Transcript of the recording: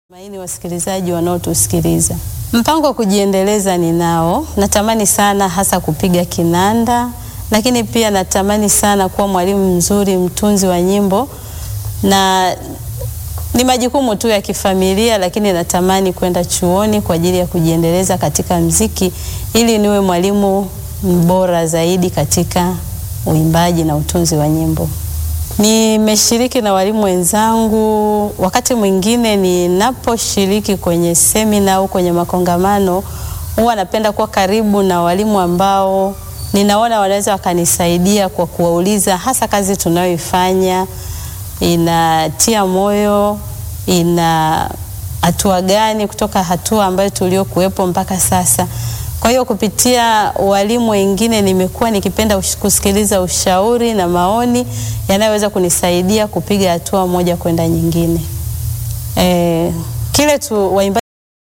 Maini wasikilizaji wanaotusikiliza, mpango wa kujiendeleza ninao. Natamani sana hasa kupiga kinanda, lakini pia natamani sana kuwa mwalimu mzuri, mtunzi wa nyimbo, na ni majukumu tu ya kifamilia, lakini natamani kwenda chuoni kwa ajili ya kujiendeleza katika mziki ili niwe mwalimu bora zaidi katika uimbaji na utunzi wa nyimbo. Nimeshiriki na walimu wenzangu. Wakati mwingine ninaposhiriki kwenye semina au kwenye makongamano, huwa napenda kuwa karibu na walimu ambao ninaona wanaweza wakanisaidia kwa kuwauliza, hasa kazi tunayoifanya inatia moyo, ina hatua gani kutoka hatua ambayo tuliokuwepo mpaka sasa. Kwa hiyo kupitia walimu wengine nimekuwa nikipenda ush, kusikiliza ushauri na maoni yanayoweza kunisaidia kupiga hatua moja kwenda nyingine. E, kile tu waimbaji